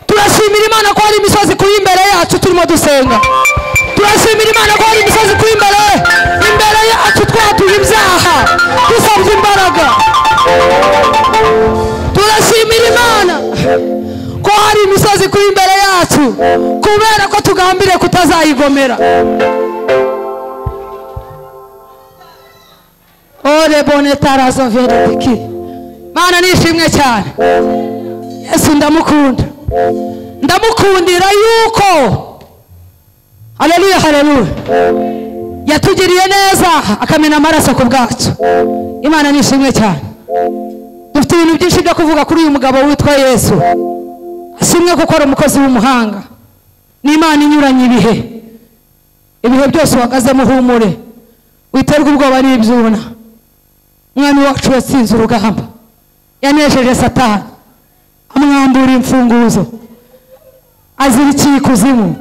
turashimira imana ko hari imisozi kuri imbere yacu turimo dusenga turashimira imana ko hari imisozi kuri imbere imbere yacu twatuye ibyaha dusabye imbaraga turashimira imana ko hari imisozi kuri imbere yacu kubera ko tugambiriye kutazayigomera ore bone tarazo verediki mana nishimwe cyane yesu ndamukunda ndamukundira yuko haleluya haleluya yatugiriye neza akamena amaraso ku bwacu imana nishimwe cyane dufite ibintu byinshi byo kuvuga kuri uyu mugabo witwa yesu ashimwe gukora umukozi w'umuhanga n'imana inyuranye ibihe ibihe byose uhagazemo uhumure witerwa ubwoba n'ibyuna umwami wacu yatsinze urugamba yanejeje satani amwambura imfunguzo azirikiye ikuzimu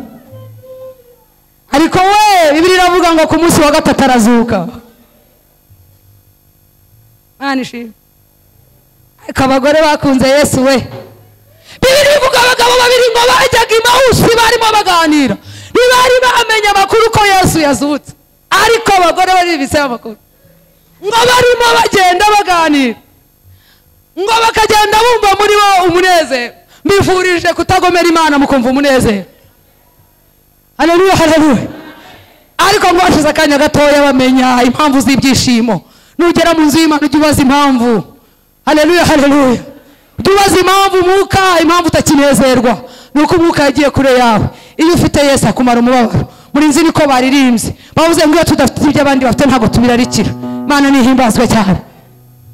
ariko we bibiri iravuga ngo ku munsi wa gatatu arazuka mwana ishimwe ariko abagore bakunze yesu we bibiri bivuga abagabo babiri ngo bajyaga imawusi barimo baganira ntibari bamenye amakuru ko yesu yazutse ariko abagore baribitseho amakuru ngo barimo bagenda baganira ngo bakagenda bumva muri bo umunezero mbifurije kutagomera imana mukumva umunezero hareruye hareruye ariko ngo bashize akanya gatoya bamenya impamvu z'ibyishimo nugera mu nzu y'imana ujye ubaza impamvu hareruye hareruye ujye ubaza impamvu umwuka impamvu utakinezerwa ni uko umwuka yagiye kure yawe iyo ufite yesi akumara umubabaro muri nzi niko baririmbye bavuze ngo iyo tudafite ibyo abandi bafite ntabwo tubirarikira imana nihimbazwe cyane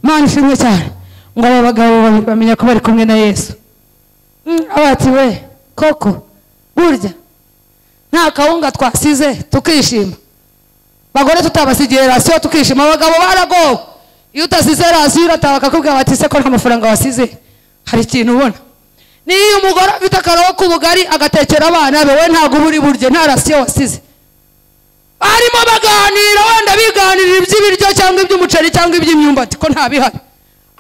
imana ishimwe cyane ngo aba bagabo babiri bamenya ko bari kumwe na yesu abati we koko burya nta kawunga twasize tukishima bagore tutabasigiye rasiyo tukishima abagabo baragowe iyo utasize rasiyo urataha bakakubwira bati se ko nta mafaranga wasize hari ikintu ubona niyo umugore afite akarobo k'ubugari agatekera abana be we ntabwo uba uri burye nta rasiyo wasize barimo baganira wenda biganirira iby'ibiryo cyangwa iby'umuceri cyangwa iby'imyumbati ko nta bihari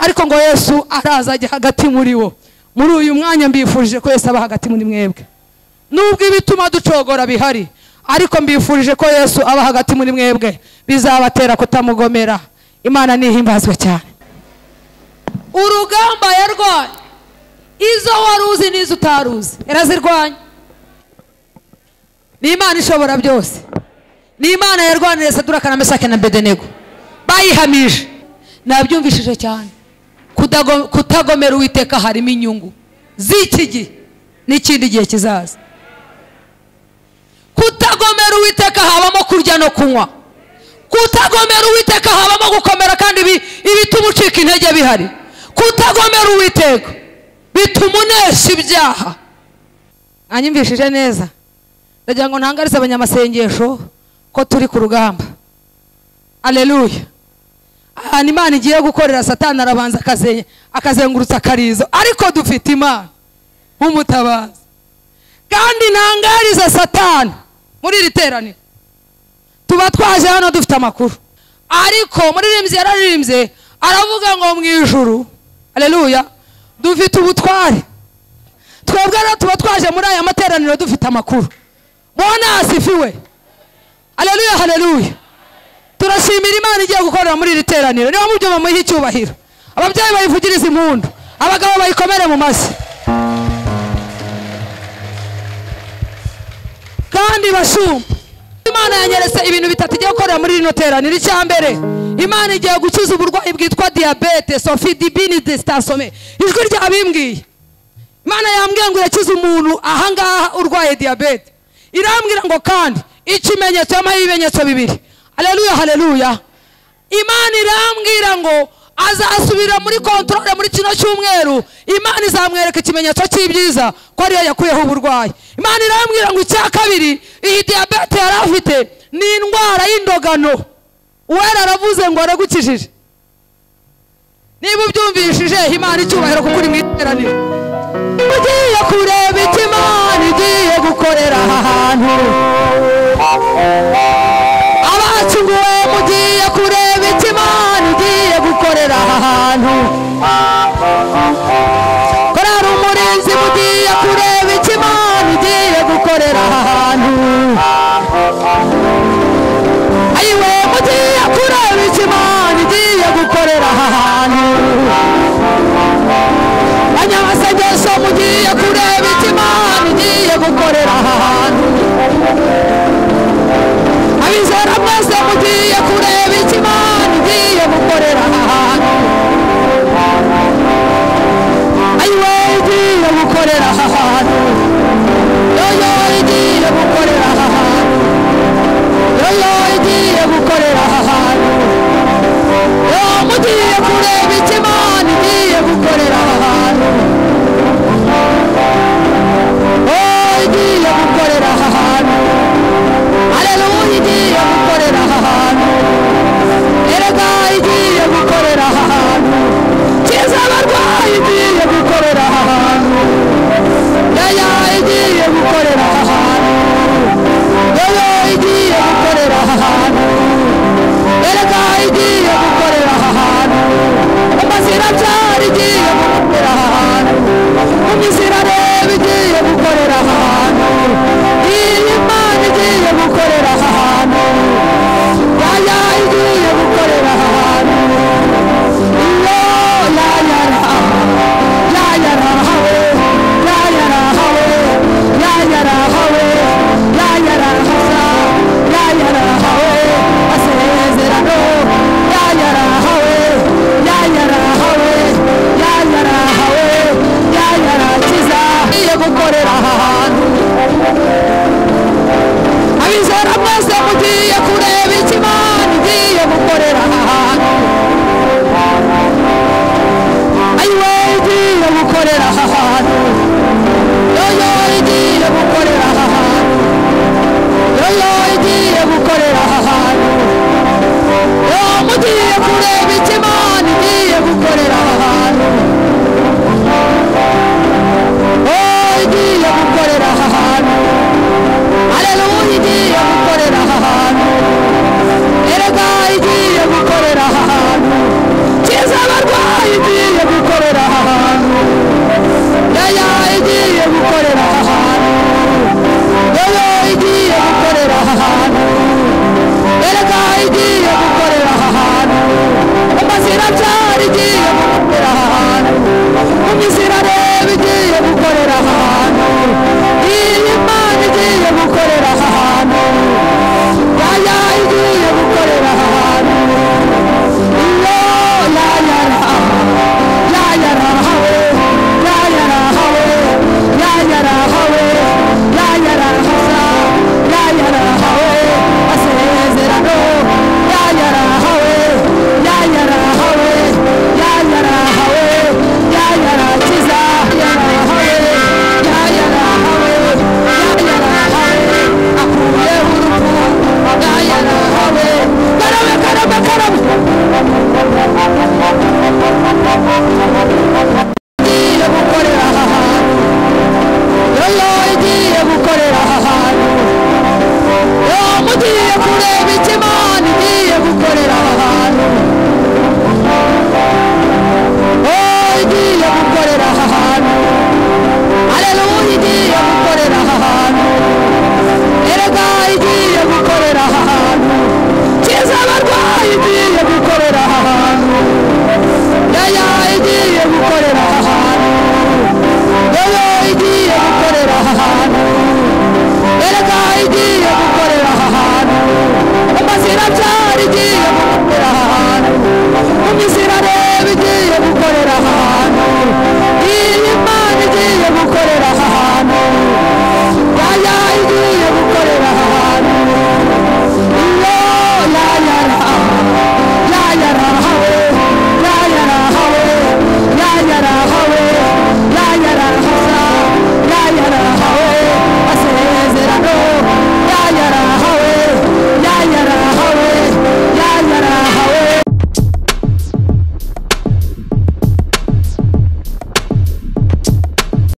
ariko ngo yesu araza ajya hagati muri wo muri uyu mwanya mbifurije ko yesu aba hagati muri mwebwe nubwo ibituma ducogora bihari ariko mbifurije ko yesu aba hagati muri mwebwe bizabatera kutamugomera imana nihimbazwe cyane urugamba yarwanya izo wari uzi n'izo utaruzi yarazirwanya ni imana ishobora byose ni imana yarwaniriye saduraka na mesake na bedenego bayihamije nabyumvishije cyane kutagomera uwiteka harimo inyungu z'iki gihe n'ikindi gihe kizaza kutagomera uwiteka habamo kurya no kunywa kutagomera uwiteka habamo gukomera kandi ibituma ucika intege bihari kutagomera uwiteka bituma unesha ibyaha mwanyumvishije neza ndagira ngo ntangarize abanyamasengesho ko turi ku rugamba aleluya ahantu imana igiye gukorera satani arabanza akazengurutsa akarizo ariko dufite imana nk'umutabazi kandi ntangariza satani muri iri teraniro tuba twaje hano dufite amakuru ariko muririmbyi yararirimbye aravuga ngo mu ijuru areruya dufite ubutware twebwe rero tuba twaje muri aya materaniro dufite amakuru bona asifiwe areruya hareruya turashimira imana igiye gukorera muri iri teraniro niba mu byo bamuha icyubahiro ababyeyi bayivugiriza impundu abagabo bayikomere mu mashyi kandi bashumba imana yanyeretse ibintu bitatu igiye gukorera muri rino teraniro icya mbere imana igiye gukiza uburwayi bwitwa diyabete sofi dibini disitasome ijwi ryabimbwiye imana yambwiye ngo irakize umuntu ahangaha urwaye diyabete irambwira ngo kandi ikimenyetso yamaho ibimenyetso bibiri hareruya hareruya imana irambwira ngo azasubira muri kontorore muri kino cyumweru imana izamwereka ikimenyetso cy'ibyiza ko ariyo yakuyeho uburwayi imana irambwira ngo icya kabiri iyi diyabete yari afite ni indwara y'indogano uwera aravuze ngo aragukijije niba ubyumvishije imana icyubahiro kuko uri mu iteraniro ugiye kureba icyo imana igiye gukorera aha hantu abakinguwe mugiye kureba icyo imana igiye gukorera aha hantu korari umurinzi mugiye kureba icyo imana gukorera aha hantu yoyo igiye gukorera aha hantu yoyo igiye gukorera aha hantu yo mugiye kureba icyo imana igiye gukorera aha hantu